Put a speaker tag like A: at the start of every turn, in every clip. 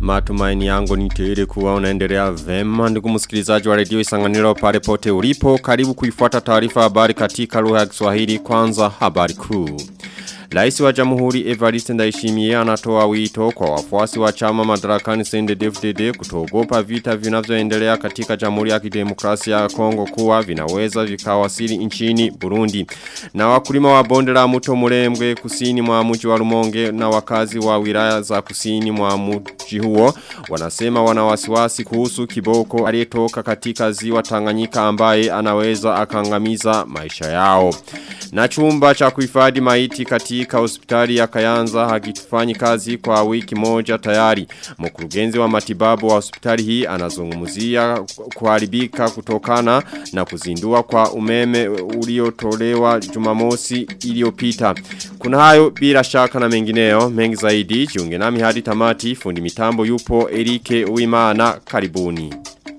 A: Matumaini yangu ni tele kuwa unaendelea vema ndugu msikilizaji wa redio Isanganiro pale pote ulipo karibu kuifuata taarifa habari katika lugha ya Kiswahili kwanza habari kuu. Rais wa Jamhuri Evariste Ndayishimiye anatoa wito kwa wafuasi wa chama madarakani CNDD-FDD kutogopa vita vinavyoendelea katika Jamhuri ya Kidemokrasia ya Kongo kuwa vinaweza vikawasili nchini Burundi. Na wakulima wa bonde la mto Murembwe kusini mwa mji wa Rumonge na wakazi wa wilaya za kusini mwa mji huo wanasema wana wasiwasi kuhusu kiboko aliyetoka katika ziwa Tanganyika ambaye anaweza akangamiza maisha yao. Na chumba cha kuhifadhi maiti katika hospitali ya Kayanza hakitufanyi kazi kwa wiki moja tayari. Mkurugenzi wa matibabu wa hospitali hii anazungumzia kuharibika kutokana na kuzindua kwa umeme uliotolewa Jumamosi iliyopita. Kuna hayo bila shaka na mengineo mengi zaidi jiunge nami hadi tamati fundi mitambo yupo Erike Uimana karibuni.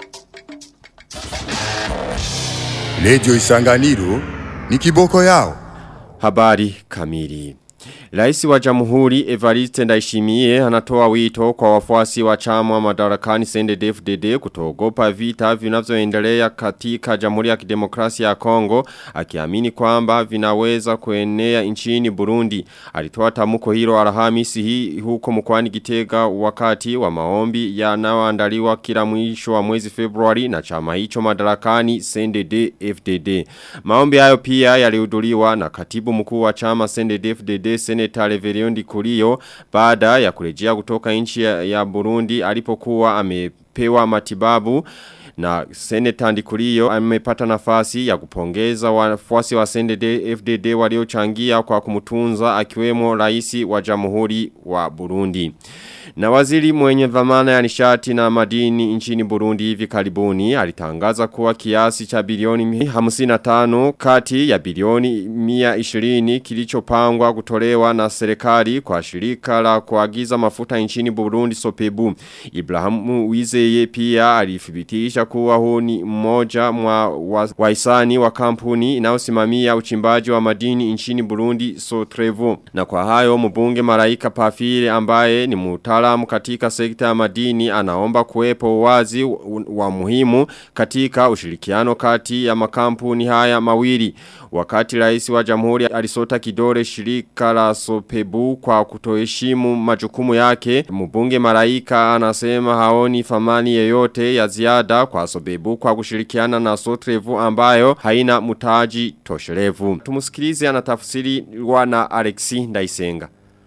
B: Lejo Isanganiro ni kiboko yao.
A: Habari kamili. Raisi wa jamhuri Evariste Ndayishimiye anatoa wito kwa wafuasi wa chama madarakani CNDD-FDD kutogopa vita vinavyoendelea katika Jamhuri ya Kidemokrasia ya Kongo akiamini kwamba vinaweza kuenea nchini Burundi. Alitoa tamko hilo Alhamisi hii huko mkoani Gitega wakati wa maombi yanayoandaliwa kila mwisho wa mwezi Februari na chama hicho madarakani CNDD-FDD. Maombi hayo pia yalihudhuriwa na katibu mkuu wa chama CNDD-FDD Seneta Reveriondi Kurio baada ya kurejea kutoka nchi ya, ya Burundi alipokuwa amepewa matibabu na Seneta Ndikurio amepata nafasi ya kupongeza wafuasi wa CNDD FDD waliochangia kwa kumutunza akiwemo rais wa Jamhuri wa Burundi. Na waziri mwenye dhamana ya nishati na madini nchini Burundi hivi karibuni alitangaza kuwa kiasi cha bilioni 55 kati ya bilioni 120 kilichopangwa kutolewa na serikali kwa shirika la kuagiza mafuta nchini Burundi Sopebu. Ibrahimu Wizeye pia alithibitisha kuwa huu ni mmoja mwa wahisani wa kampuni inayosimamia uchimbaji wa madini nchini Burundi Sotrevo. Na kwa hayo mbunge Maraika Pafile ambaye ni mtaalamu katika sekta ya madini anaomba kuwepo wazi wa muhimu katika ushirikiano kati ya makampuni haya mawili. Wakati rais wa jamhuri alisota kidore shirika la Sopebu kwa kutoheshimu majukumu yake, mbunge Maraika anasema haoni thamani yeyote ya ziada kwa Sopebu kwa kushirikiana na Sotrevu ambayo haina mutaji tosherevu. Tumusikilize anatafsiri na Alexi Ndaisenga.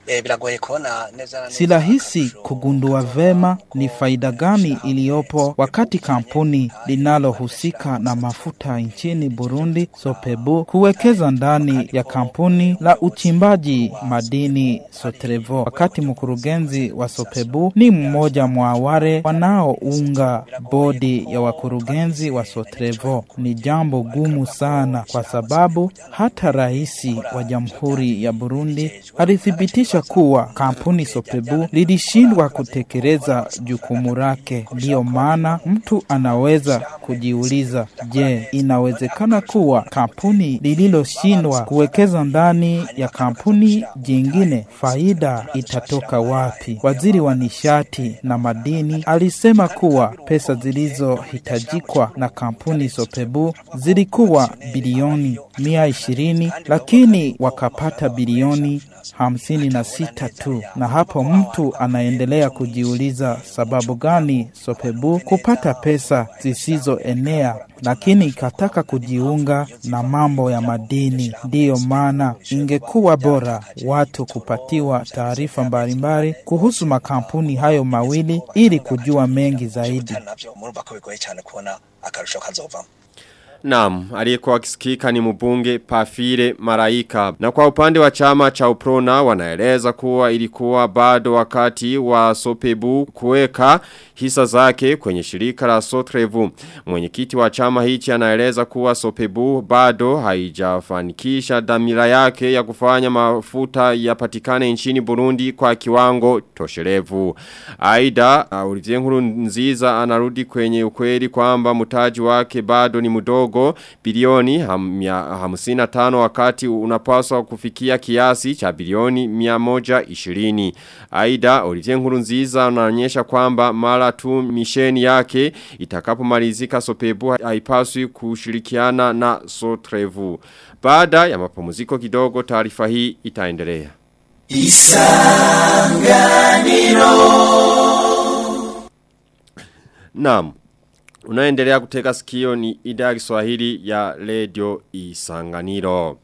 C: Si rahisi kugundua vema ni faida gani iliyopo wakati kampuni linalohusika na mafuta nchini Burundi Sopebu kuwekeza ndani ya kampuni la uchimbaji madini Sotrevo, wakati mkurugenzi wa Sopebu ni mmoja mwa wale wanaounga bodi ya wakurugenzi wa Sotrevo. Ni jambo gumu sana, kwa sababu hata rais wa Jamhuri ya Burundi alithibitisha kuwa kampuni Sopebu lilishindwa kutekeleza jukumu lake. Ndiyo maana mtu anaweza kujiuliza, je, inawezekana kuwa kampuni lililoshindwa kuwekeza ndani ya kampuni jingine, faida itatoka wapi? Waziri wa nishati na madini alisema kuwa pesa zilizohitajikwa na kampuni Sopebu zilikuwa bilioni mia ishirini, lakini wakapata bilioni hamsini na sita tu, na hapo mtu anaendelea kujiuliza sababu gani Sopebu kupata pesa zisizoenea lakini ikataka kujiunga na mambo ya madini. Ndiyo maana ingekuwa bora watu kupatiwa taarifa mbalimbali kuhusu makampuni hayo mawili ili kujua mengi zaidi.
A: Naam, aliyekuwa akisikika ni mbunge Pafire Maraika. Na kwa upande wa chama cha Uprona wanaeleza kuwa ilikuwa bado wakati wa Sopebu kuweka hisa zake kwenye shirika la Sotrevu. Mwenyekiti wa chama hichi anaeleza kuwa Sopebu bado haijafanikisha dhamira yake ya kufanya mafuta yapatikane nchini Burundi kwa kiwango tosherevu. Aida, Olivier Nkurunziza anarudi kwenye ukweli kwamba mtaji wake bado ni mdogo kidogo bilioni ham, mia, hamsina tano wakati unapaswa kufikia kiasi cha bilioni miamoja ishirini. Aida Olivier Nkurunziza anaonyesha kwamba mara tu misheni yake itakapomalizika Sopebu haipaswi kushirikiana na Sotrevu. Baada ya mapumziko kidogo taarifa hii itaendelea. Naam. Unaendelea kuteka sikio ni idhaa ya Kiswahili ya Radio Isanganiro.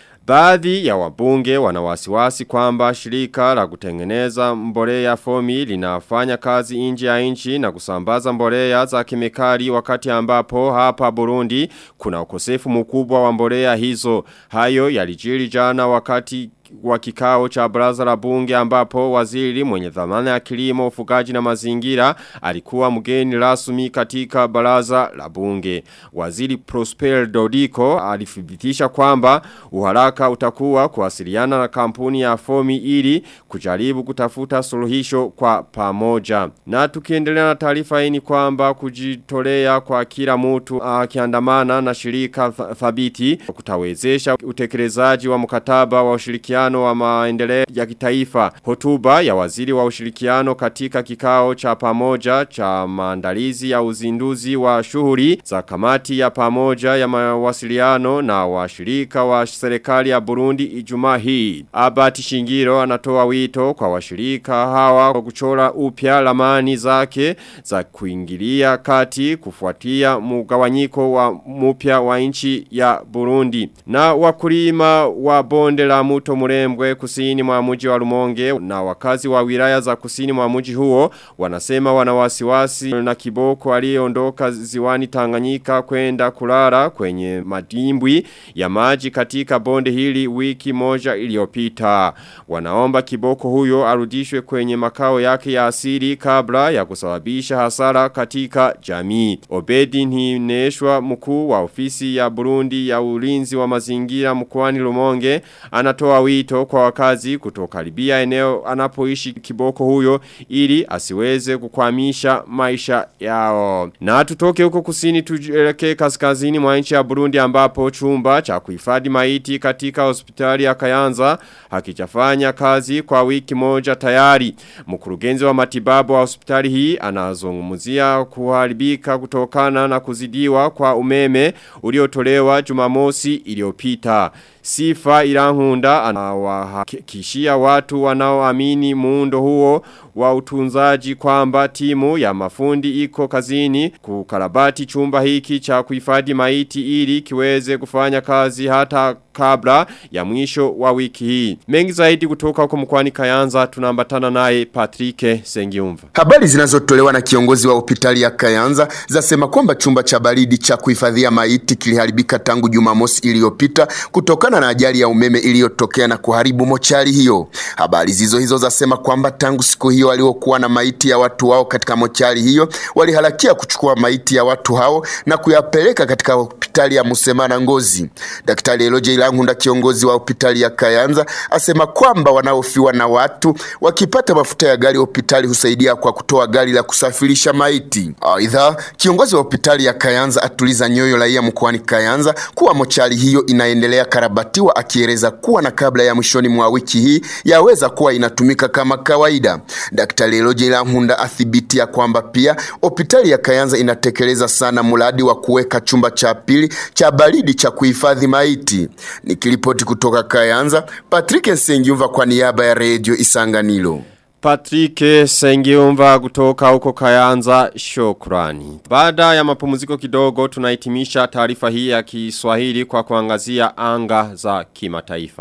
A: Baadhi ya wabunge wanawasiwasi kwamba shirika la kutengeneza mbolea fomi linafanya kazi nje ya nchi na kusambaza mbolea za kemikali wakati ambapo hapa Burundi kuna ukosefu mkubwa wa mbolea hizo. Hayo yalijiri jana wakati wa kikao cha baraza la bunge ambapo waziri mwenye dhamana ya kilimo ufugaji na mazingira alikuwa mgeni rasmi katika baraza la bunge. Waziri Prosper Dodiko alithibitisha kwamba uharaka utakuwa kuwasiliana na kampuni ya Fomi ili kujaribu kutafuta suluhisho kwa pamoja. Na tukiendelea na taarifa hii ni kwamba kujitolea kwa kila mtu akiandamana na shirika thabiti kutawezesha utekelezaji wa mkataba wa ushirikiano ushirikiano wa maendeleo ya kitaifa. Hotuba ya waziri wa ushirikiano katika kikao cha pamoja cha maandalizi ya uzinduzi wa shughuli za kamati ya pamoja ya mawasiliano na washirika wa serikali ya Burundi Ijumaa hii. Abati Shingiro anatoa wito kwa washirika hawa kwa kuchora upya lamani zake za kuingilia kati kufuatia mugawanyiko wa mupya wa nchi ya Burundi. Na wakulima wa bonde la muto murembwe kusini mwa mji wa Rumonge na wakazi wa wilaya za kusini mwa mji huo wanasema wanawasiwasi na kiboko aliyeondoka ziwani Tanganyika kwenda kulala kwenye madimbwi ya maji katika bonde hili wiki moja iliyopita. Wanaomba kiboko huyo arudishwe kwenye makao yake ya asili kabla ya kusababisha hasara katika jamii. Obedi Ntineshwa mkuu wa ofisi ya Burundi ya ulinzi wa mazingira mkoani Rumonge anatoa wito kwa wakazi kutokaribia eneo anapoishi kiboko huyo ili asiweze kukwamisha maisha yao. Na tutoke huko kusini tujelekee kaskazini mwa nchi ya Burundi ambapo chumba cha kuhifadhi maiti katika hospitali ya Kayanza hakijafanya kazi kwa wiki moja tayari. Mkurugenzi wa matibabu wa hospitali hii anazungumzia kuharibika kutokana na kuzidiwa kwa umeme uliotolewa Jumamosi iliyopita. Sifa Irankunda anawahakikishia watu wanaoamini muundo huo wa utunzaji kwamba timu ya mafundi iko kazini kukarabati chumba hiki cha kuhifadhi maiti ili kiweze kufanya kazi hata kabla ya mwisho wa wiki hii. Mengi zaidi kutoka huko mkwani Kayanza tunambatana naye Patrick Sengiumva.
D: Habari zinazotolewa na kiongozi wa hospitali ya Kayanza zasema kwamba chumba cha baridi cha kuhifadhia maiti kiliharibika tangu Jumamosi iliyopita kutokana na ajali ya umeme iliyotokea na kuharibu mochari hiyo. Habari zizo hizo zasema kwamba tangu siku hiyo waliokuwa na maiti ya watu wao katika mochari hiyo waliharakia kuchukua maiti ya watu hao na kuyapeleka katika hospitali ya Musemana Ngozi. Daktari Eloje Ilangunda kiongozi wa hospitali ya Kayanza asema kwamba wanaofiwa na watu wakipata mafuta ya gari hospitali husaidia kwa kutoa gari la kusafirisha maiti. Aidha, kiongozi wa hospitali ya Kayanza atuliza nyoyo raia mkoani Kayanza kuwa mochari hiyo inaendelea karabatiwa, akieleza kuwa na kabla ya mwishoni mwa wiki hii yaweza kuwa inatumika kama kawaida. Daktari Eloje Ilangunda athibitia kwamba pia hospitali ya Kayanza inatekeleza sana mradi wa kuweka chumba cha pili cha baridi cha kuhifadhi maiti. Nikiripoti kutoka Kayanza, Patrick Nsengiumva kwa niaba ya Radio Isanganiro.
A: Patrick Sengiumva kutoka huko Kayanza shukrani. Baada ya mapumziko kidogo tunahitimisha taarifa hii ya Kiswahili kwa kuangazia anga za kimataifa.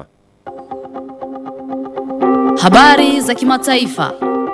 E: Habari za kimataifa.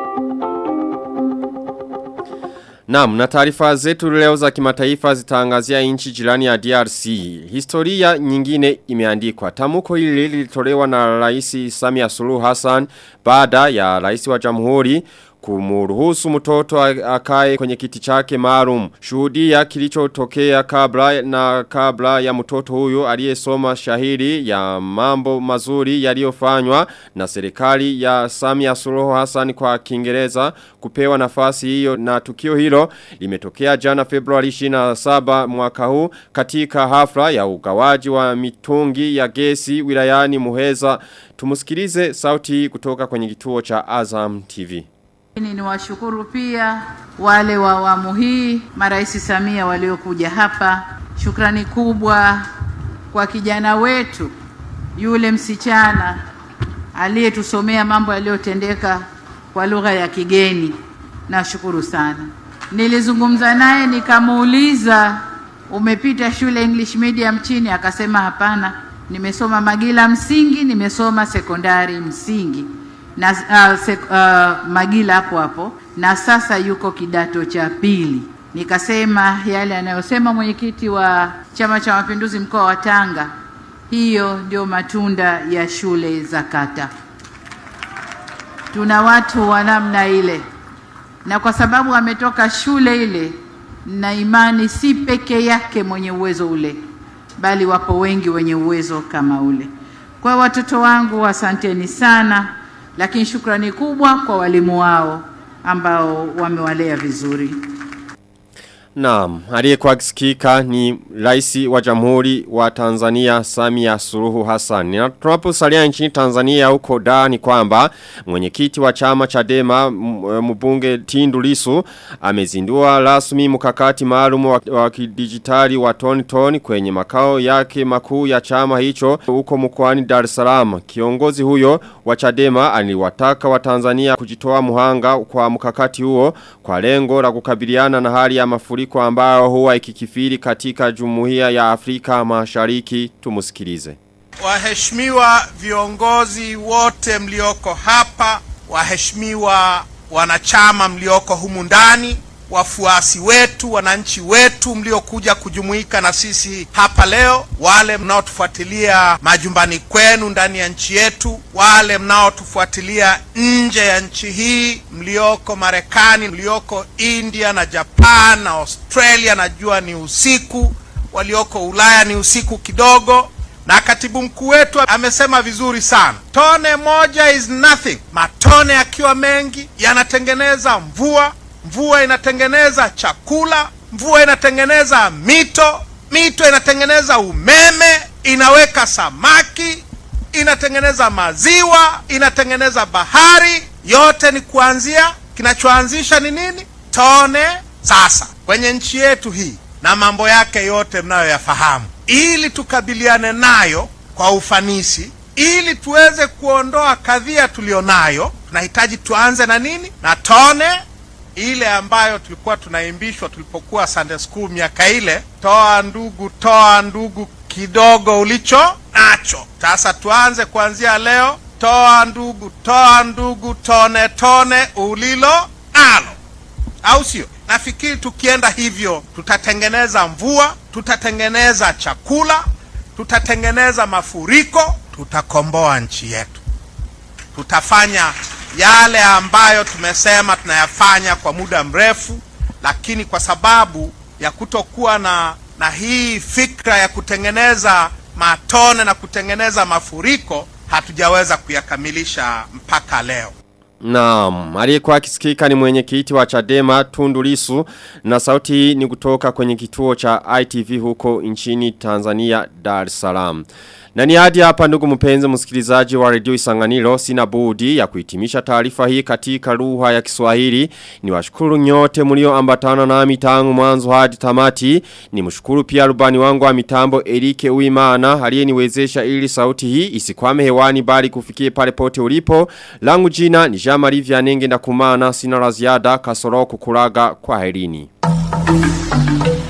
A: Naam, na taarifa zetu leo za kimataifa zitaangazia nchi jirani ya DRC. Historia nyingine imeandikwa. Tamuko hili lilitolewa na Rais Samia Suluhu Hassan baada ya Rais wa Jamhuri kumruhusu mtoto akae kwenye kiti chake maalum. Shuhudia kilichotokea kabla na kabla ya mtoto huyu aliyesoma shahiri ya mambo mazuri yaliyofanywa na serikali ya Samia Suluhu Hassan kwa Kiingereza kupewa nafasi hiyo na tukio hilo limetokea jana Februari 27 mwaka huu katika hafla ya ugawaji wa mitungi ya gesi wilayani Muheza. Tumusikilize sauti kutoka kwenye kituo cha Azam TV.
F: Ni washukuru pia wale wa awamu hii marais Samia waliokuja hapa. Shukrani kubwa kwa kijana wetu yule msichana aliyetusomea mambo yaliyotendeka kwa lugha ya kigeni. Nashukuru sana. Nilizungumza naye nikamuuliza, umepita shule English medium chini? Akasema hapana, nimesoma Magila msingi, nimesoma sekondari msingi na uh, sek, uh, Magila hapo hapo, na sasa yuko kidato cha pili. Nikasema yale anayosema mwenyekiti wa Chama cha Mapinduzi mkoa wa Tanga, hiyo ndio matunda ya shule za kata. Tuna watu wa namna ile, na kwa sababu ametoka shule ile, na imani si peke yake mwenye uwezo ule, bali wapo wengi wenye uwezo kama ule. Kwa watoto wangu, asanteni sana, lakini shukrani kubwa kwa walimu wao ambao wamewalea vizuri.
A: Naam, aliyekuwa akisikika ni rais wa Jamhuri wa Tanzania Samia Suluhu Hassan. Na tunaposalia nchini Tanzania huko da ni kwamba mwenyekiti wa chama Chadema mbunge Tindu Lissu amezindua rasmi mkakati maalum wa, wa kidijitali wa Tony Tony kwenye makao yake makuu ya chama hicho huko mkoani Dar es Salaam. Kiongozi huyo wa Chadema aliwataka wa Tanzania kujitoa muhanga kwa mkakati huo kwa lengo la kukabiliana na hali ya mafuriko mafuriko ambayo huwa ikikifiri katika jumuiya ya Afrika mashariki tumusikilize.
G: Waheshimiwa viongozi wote mlioko hapa, waheshimiwa wanachama mlioko humu ndani, wafuasi wetu, wananchi wetu mliokuja kujumuika na sisi hapa leo, wale mnaotufuatilia majumbani kwenu ndani ya nchi yetu, wale mnaotufuatilia nje ya nchi hii, mlioko Marekani, mlioko India na Japan na Australia, najua ni usiku, walioko Ulaya ni usiku kidogo na katibu mkuu wetu amesema vizuri sana, tone moja is nothing. Matone yakiwa mengi yanatengeneza mvua, mvua inatengeneza chakula, mvua inatengeneza mito, mito inatengeneza umeme, inaweka samaki, inatengeneza maziwa, inatengeneza bahari. Yote ni kuanzia, kinachoanzisha ni nini? Tone. Sasa kwenye nchi yetu hii na mambo yake yote mnayoyafahamu, ili tukabiliane nayo kwa ufanisi, ili tuweze kuondoa kadhia tulionayo, tunahitaji tuanze na nini? Na tone ile ambayo tulikuwa tunaimbishwa tulipokuwa Sunday school miaka ile, toa ndugu, toa ndugu kidogo ulicho nacho. Sasa tuanze kuanzia leo, toa ndugu, toa ndugu, tone tone ulilo nalo, au sio? Nafikiri tukienda hivyo tutatengeneza mvua, tutatengeneza chakula, tutatengeneza mafuriko, tutakomboa nchi yetu, tutafanya yale ambayo tumesema tunayafanya kwa muda mrefu, lakini kwa sababu ya kutokuwa na na hii fikra ya kutengeneza matone na kutengeneza mafuriko hatujaweza kuyakamilisha mpaka leo.
A: Naam, aliyekuwa akisikika ni mwenyekiti wa Chadema Tundu Lissu na sauti hii ni kutoka kwenye kituo cha ITV huko nchini Tanzania Dar es Salaam. Na ni hadi hapa ndugu mpenzi msikilizaji wa redio Isanganiro sina budi ya kuhitimisha taarifa hii katika lugha ya Kiswahili. Ni washukuru nyote mlio ambatana nami tangu mwanzo hadi tamati. Ni mshukuru pia rubani wangu wa mitambo Erike Uimana aliyeniwezesha ili sauti hii isikwame hewani bali kufikie pale pote ulipo. Langu jina ni Jean-Marie Vianenge na kumana sina la ziada kasoro kukulaga kwa herini.